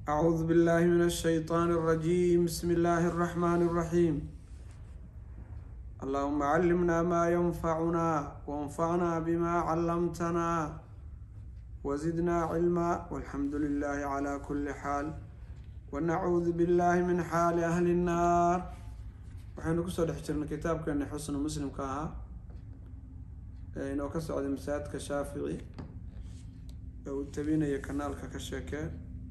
أعوذ بالله من الشيطان الرجيم بسم الله الرحمن الرحيم اللهم علمنا ما ينفعنا وانفعنا بما علمتنا وزدنا علما والحمد لله على كل حال ونعوذ بالله من حال أهل النار waxaynu kusoo dhex jirnay kitaabkeena xusnu muslimka ahaa ee inoo ka socday masaajidka shaafici ee uu tabinaya kanaalka ka sheekee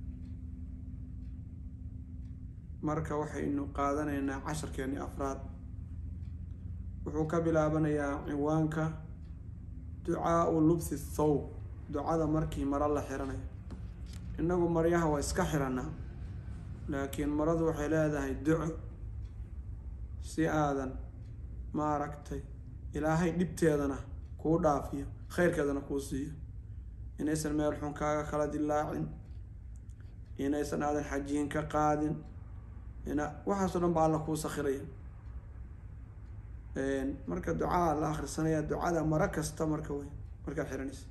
marka waxaynu qaadanaynaa casharkeeni afraad wuxuu ka bilaabanayaa ciwaanka ducaau lubthi thawb ducada markii maro la xiranayo innagu maryaha waa iska xiranaa laakiin maradu waxay leedahay duco si aadan maaragtay ilaahay dhibteedana kuu dhaafiyo khayrkeedana kuu siiyo inaysan meel xun kaaga kala dilaacin inaysan aadan xajiin ka qaadin ina waxaasoo dhan ba alla kuu sakhiraya marka ducaa la akhrisanaya ducada maro kasta marka wey markaad xiranaysa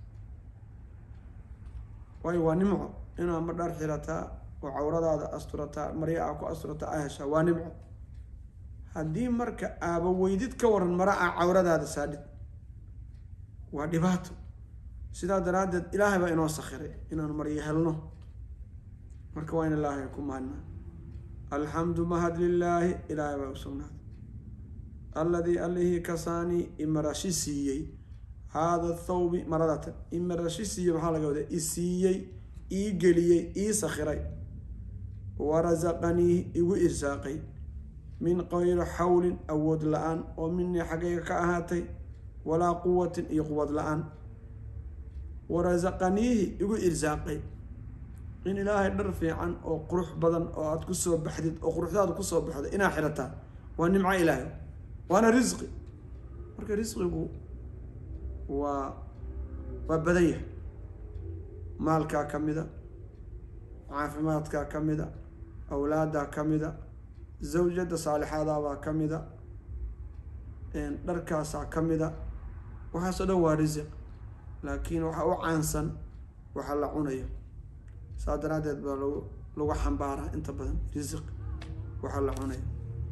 waayo waa nimco inaad ma dhar xirataa oo cawradaada asturataa marya aa ku asturataa a heshaa waa nimco haddii marka aaba weydid ka waran mara a cawradaada saadhid waa dhibaato sidaa daraaddeed ilaahay baa inoo sakhiray inaanu maryo helno marka waa in ilaahay ku mahadnaa alxamdu mahad lilaahi ilaahay baa u sugnaaday alladii allihii kasaanii imarashi siiyey haada thawbi maradatan imarashi siiyey maxaa laga wadaa i siiyey ii geliyey ii sakhiray warasaqanii igu irsaaqay min qayri xawlin awood la-aan oo minii xaggayga ka ahaatay walaa quwatin iyo quwad la-aan warasaqaniihi igu irsaaqay in ilaahay dhar fiican oo qurux badan oo aada kusoo baxdid oo quruxdaada kusoo baxdo inaa xirataa waa nimco ilaahay waana risqi marka risqigu waa waa badan yahay maalkaa ka mida caafimaadkaa ka mida awlaaddaa ka mida zawjada saalixaadaabaa ka mida dharkaasaa ka mida waxaasoo dhan waa risiq laakiin waxaa u caansan waxa la cunayo saa daraaddeed baa lagu lagu xambaaraa inta badan risiq waxa la cunayo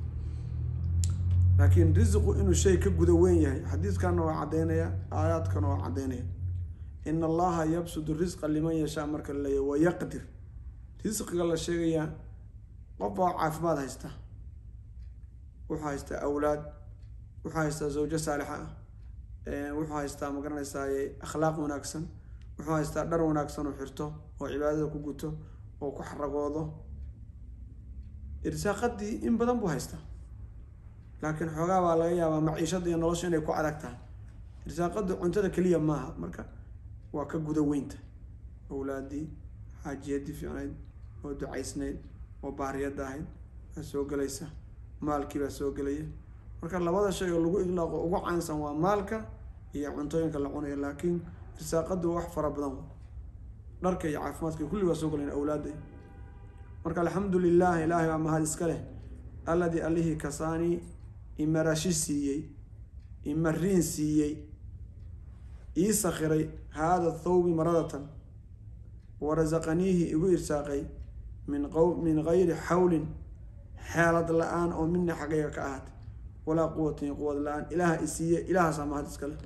laakiin risiqu inuu shay ka guda weyn yahay xadiiskana waa caddaynaya aayaadkana waa caddaynaya in allaha yabsudu risqa liman yashaa marka la leeyahy wayaqdir risqiga la sheegayaa qof baa caafimaad haysta wuxuu haystaa awlaad wuxuu haystaa zawjo saalixa ah wuxuu haystaa magaranaysaa akhlaaq wanaagsan wuxuu haystaa dhar wanaagsan oo xirto oo cibaadada ku guto oo ku xaragoodo irsaaqadii in badan buu haystaa laakiin xoogaa baa laga yaabaa maciishada iyo nolosha inay ku adag tahay irsaaqadu cuntada keliya maaha marka waa ka guda weynta awlaadii xaajiyadii fiicnayd oo ducaysnayd oo baariyada ahayd baa soo gelaysa maalkii baa soo gelaya marka labada shay oo lagu idlaaqo ugu caansan waa maalka iyo cuntooyinka la cunayo laakiin irsaaqadu wax fara badan dharka iyo caafimaadka kulli waa soo gelayan awlaada marka alxamdu lilah ilaahay baa mahad iska leh alladii allihii kasaanii imarashi siiyey imariin siiyey ii sakhiray haada thawbi maradatan warasaqaniihi igu irsaaqay min q min gayri xawlin xeelad la-aan oo mina xaggayga ka ahaatay walaa quwatin quwad la-aan ilaaha i siiye ilaahaasaa mahad iska leh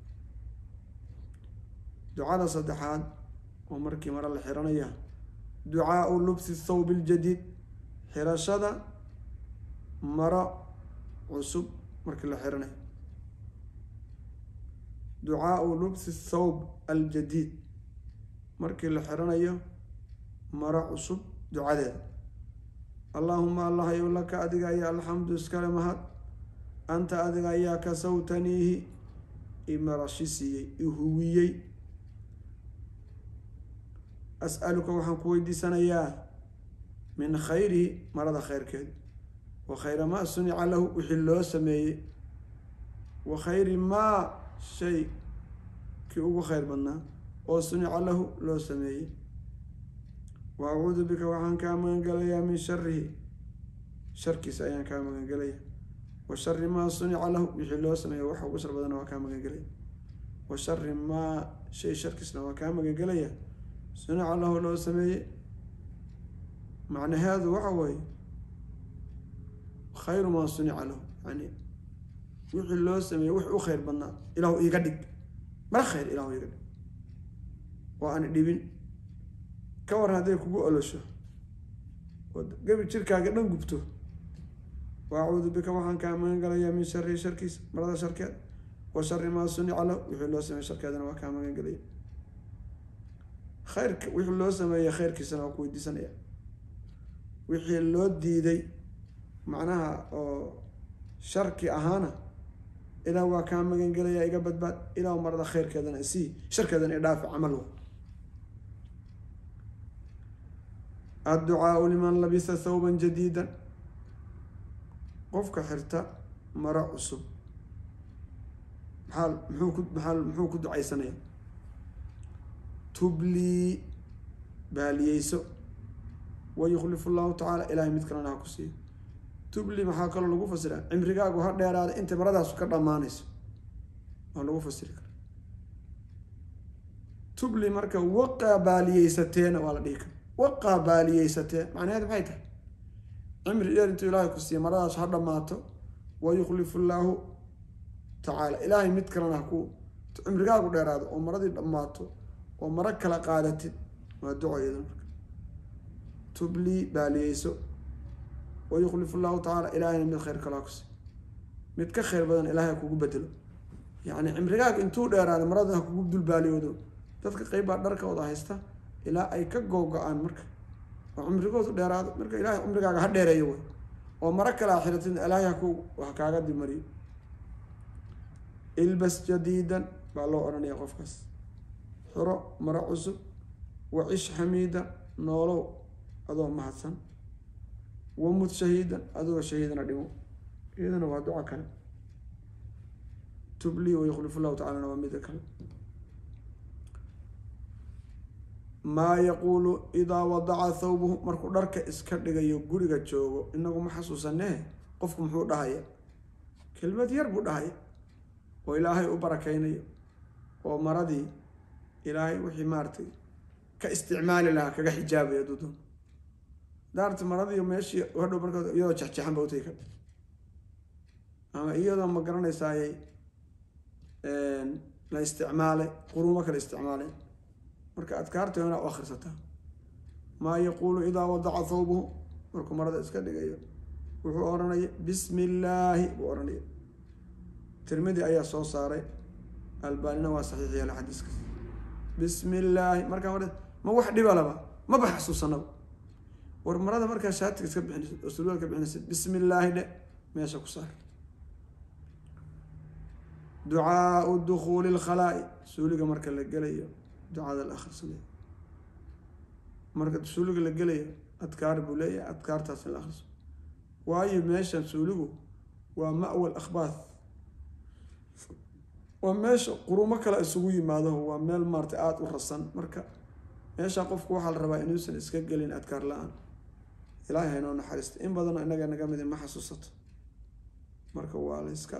ducada saddexaad oo markii mare la xiranaya ducaau lubsi thawbi ljadiid xirashada maro cusub markii la xiranayo ducaau lubsi thawb aljadiid markii la xiranayo maro cusub ducadeeda allaahuma allah yow laka adiga ayaa alxamdu iskale mahad anta adiga ayaa kasawtaniihi imarashi siiyey ihuwiyey as-aluka waxaan ku weydiisanayaa min khayrihi marada khayrkeed wa khayra maa sunica lahu wixii loo sameeyey wa khayri maa shay kii ugu khayr badnaa oo sunica lahu loo sameeyey wa acuudu bika waxaan kaa magangelayaa min sharihi sharkiisa ayaan kaa magangelaya wa shari maa sunica lahu wixii loo sameeya waxa ugu shar badana waa kaa magangelaya wa shari maa shay sharkiisna waa kaa magangelaya sunica lahu loo sameeyey macnaheedu waxa weeye khayru maa sunica lahu yani wixii loo sameeyey wix u khayr badnaa ilaahu iiga dhig mara khayr ilaahu iiga dhig oo aan dhibin ka war hadday kugu olosho oo gebi jirkaaga dhan gubto wa acuudu bika waxaan kaa magan galayaa min shari sharkiisa marada sharkeed wa shari maa sunica lahu wixii loo sameeyey sharkeedana waa kaa magan galaya khayrka wixii loo sameeyey khayrkiisana waa ku weydiisanaya wixii loo diiday macnaha oo sharki ahaana ilaah waa kaa magan gelaya iga badbaad ilaah marada khayrkeedana isii sharkeedana idhaafi camalhu adducaau liman labisa thawban jadiidan qofka xirta maro cusub maxaa muxuu ku maxaa muxuu ku ducaysanaya tublii baaliyeyso wa yukhlifu llahu tacaala ilahay mid kalena ha ku siiyo tubli maxaa kaloo lagu fasiraa cimrigaagu ha dheeraada inta maradaasu ka dhammaanayso waa lagu fasiri kara tubli marka waqaa baaliyeysateena waa la dhihi kara waqaa baaliyeysatee macnaheed maxay tahay cimri dheer intuu ilaahay ku siiya maradaas ha dhammaato wa yukhlifu llaahu tacaala ilaahay mid kalena haku cimrigaagu dheeraado oo maradii dhammaato oo maro kala qaadatid waa ducoyada marka tublii baaliyeyso wa yukhlifu llahu tacaala ilaahayna mid khayr kalaa ku siiy mid ka khayr badan ilaahay ha kugu bedelo yacni cimrigaaga intuu dheeraado marada ha kugu dulbaaliyoodo dadka qeyb baa dharkooda haysta ilaa ay ka googo-aan marka oo cumrigoodu dheeraado marka ilaahay cumrigaaga ha dheereeyo way oo maro kale a xiratid ilaahay haku ha kaaga dimariyo ilbas jadiidan baa loo odhanaya qofkaas xiro maro cusub wacish xamiidan noolow adoo mahadsan wamud shahiidan adoo shahiidana dhimo iyadana waa duco kale tubli wayukhlifu llahu tacalana waa mida kale maa yaquulu idaa wadaca thawbuhu markuu dharka iska dhigayo guriga joogo inagu ma xasuusanee qofku muxuu dhahaya kelmad yar buu dhahaya oo ilaahay u barakeynayo oo maradii ilaahay wixii maaratay ka isticmaali lahaa kaga xijaabaya dudun daarta maradii meeshii hadhow marka iyadoo jexjeexan ba utay ka ama iyadoo ma garanaysaaye la isticmaalay quruumo kala isticmaalay marka adkaarta inaa u akhrisataa maa yaquulu idaa wadaca thawbuhu markuu marada iska dhigayo wuxuu odhanaya bismi illaahi buu odhanaya tirmidi ayaa soo saaray albaanina waa saxiix yeela xadiiskaas bismi illaahi markaa mar ma wax dhiba laba maba xasuusanaba war marada markaa shaatiga iska bixinaysid oo surwaal ka bixinaysid bismi illaahi dhe meesha ku saar ducaau dukuuli lkhalaa'i suuliga marka la gelayo ducada la akhrisanaya marka suuliga la gelayo adkaar buu leeyahay adkaartaas in la akhriso waayo meeshan suuligu waa ma'wal akhbaath waa meesha qurumo kale isugu yimaado waa meel maaratay aada u rasan marka meesha qofku waxaa la rabaa inuusan iska gelin adkaar la-aan ilaahay haynoo naxariista in badanoo inaga naga midi ma xasuusato marka waa la iska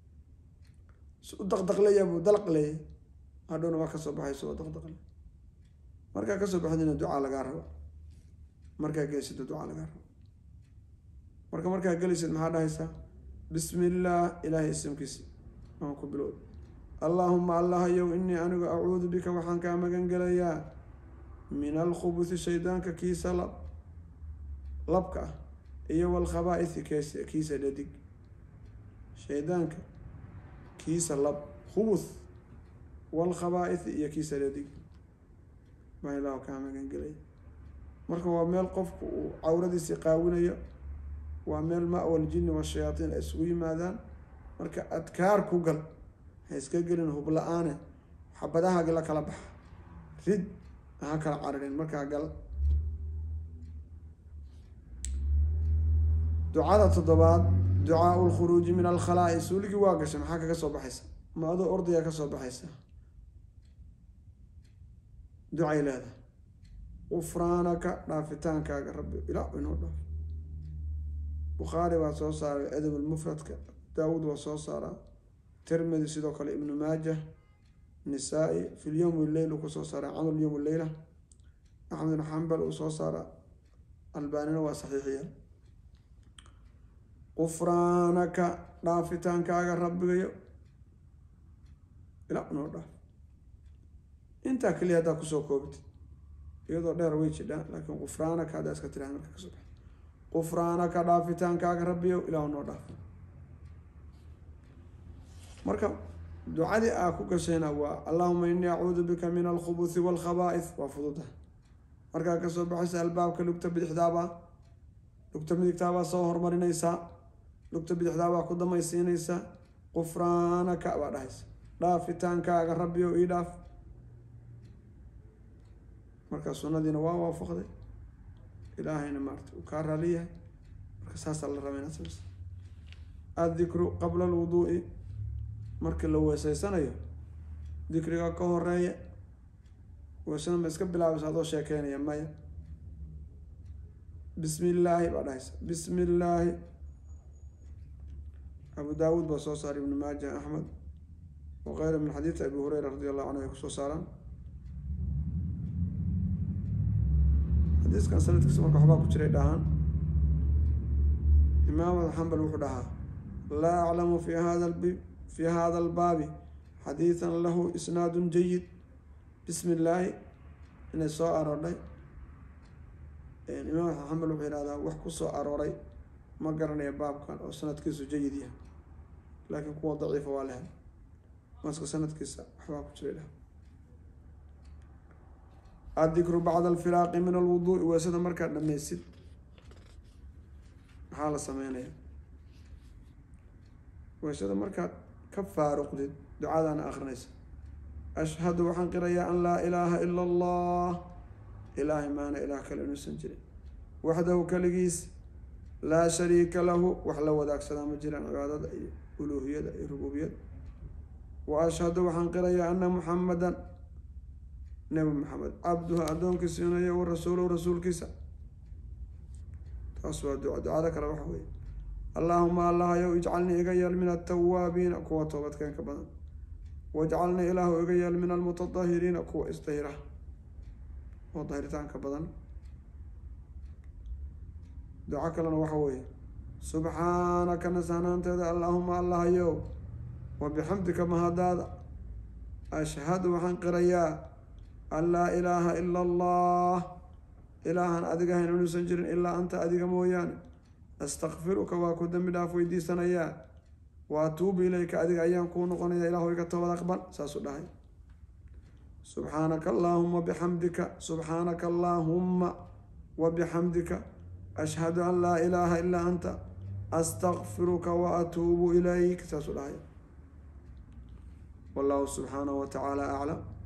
u daqdaqleya buu dalaq leeyahy hadhowna waa kasoo baxayso waa daqdaqle markaa kasoo baxdina ducaa lagaa raba markaa gelisida ducaa lagaa raba marka markaa gelisid maxaa dhahaysaa bismi illaah ilaahay isimkiisi aan ku bilowd allaahuma allahayow inii anigu acuudu bika waxaan kaa magan gelayaa min alkhubuthi shaydaanka kiisa lab labka ah iyo walkhabaa-ithi kees kiisa dhadig shaydaanka kiisa lab khubuth walkhabaa-ithi iyo kiisa dhadig baa ilaah kaa magan gelaya marka waa meel qofku uu cawradiisii qaawinayo waa meel ma-wal jinni washayaatiin ay isugu yimaadaan marka adkaar ku gal ha iska gelin hubla-aane xabadahaagi la kala baxa rid ha kala cararin markaa gal ducada toddobaad ducaau lkhuruuji min alkhalaa'i suuligii waa gashay maxaa kaga soo baxaysa ma adoo ordaya ka soo baxaysa ducay leedahay gufraanaka dhaafitaankaaga rabbi ilaa inoo dhaaf bukhaari waa soo saaray adab lmufradka daawuud waa soo saaraa tirmidi sidoo kale ibnu maajah nisaa-i fi lyowm lleyl uu kusoo saaraa camal yowm leyla axmed ibn xambal uu soo saaraa albaanina waa saxiixiya qufraanaka dhaafitaankaaga rabbigayo ilaa noo dhaaf intaa keliya haddaa kusoo koobtid iyadoo dheer way jidhaa laakiin qufraanaka haddaa iska tiraha marka kasoo bax qufraanaka dhaafitaankaaga rabbiyo ilaahu noo dhaaf marka ducadii aa ku gashayna waa allahuma inii acuudu bika min alkhubuthi walkhaba'ith waa fududa markaa kasoo baxaysa albaabka lugta bidixdaabaa lugta midigtaabaa soo hormarinaysaa lugta bidixdaabaa ku damaysiinaysaa qufraanaka baa dhahaysa dhaafitaankaaga rabbiyo ii dhaaf markaa sunnadiina waa waafaqday ilaahayna maarata uu kaa raaliyahay marka saasaa la raba inaad samaysa addikru qabla alwuduu'i markii la weeseysanayo dikriga ka horeeya weesada ma iska bilaabaysa adoo sheekeynaya maya bismi illaahi baa dhahaysa bismi illaahi abu daawuud baa soo saaray ibnu maaja axmed waqeyra min xadiidi abi hureyra radi allahu canhu ay kusoo saaraan xadiiskan sanadkiisa marka waxbaa ku jiray dhahaan imaam axmed xambal wuxuu dhahaa laa aclamu fi hada fi hada albaabi xadiidan lahu isnaadun jayid bismi illaahi inay soo aroordhay imaam axmed xambal wuxuu yihahdaa wax kusoo arooray ma garanaya baabkan oo sanadkiisu jayid yahay laakiin kuwa daciifa waa lehay maska sanadkiisa waxbaa ku jiray dhaha addikru bacda alfiraaqi min alwuduu'i weesada markaad dhammaysid maxaa la sameynaya weesada markaad ka faaruqdid ducadaana akrinaysa ashhadu waxaan qirayaa an laa ilaaha ila allah ilaahay maana ilaah kale inuusan jirin waxdahu keligiis laa shariika lahu wax la wadaagsadaa ma jiraan cibaadada iyo uluuhiyada iyo rububiyada wa ashhadu waxaan qirayaa ana muxamadan nebi maxamed cabduhu addoonkiisa inayo wa rasuuluhu rasuulkiisa taas waa duca ducada kale waxa weeye allaahuma allahayow ijcalnii iga yeel min altawaabiina kuwa toobadkeenka badan wajcalnii ilaahu iga yeel min almutatahiriina kuwa isdahira oo dahiritaanka badan duco kalena waxa weeye subxaanaka nasahnaanteeda allaahuma allahayow wa bixamdika mahadaada ashhadu waxaan qirayaa an laa ilaaha ila allah ilaahan adiga hayn inuusan jirin ilaa anta adiga mooyaane astakfiruka waa ku dembi dhaaf weydiisanayaa wa atuubu ilayka adiga ayaan kuu noqonaya ilahu iga toobad aqbal saasuu dhahay subxaanaka allaahuma bixamdika subxaanaka allaahumma wa bixamdika ashhadu an laa ilaaha ilaa anta astakfiruka wa atuubu ilayk saasuu dhahay wallahu subxaanahu wa tacaala aclam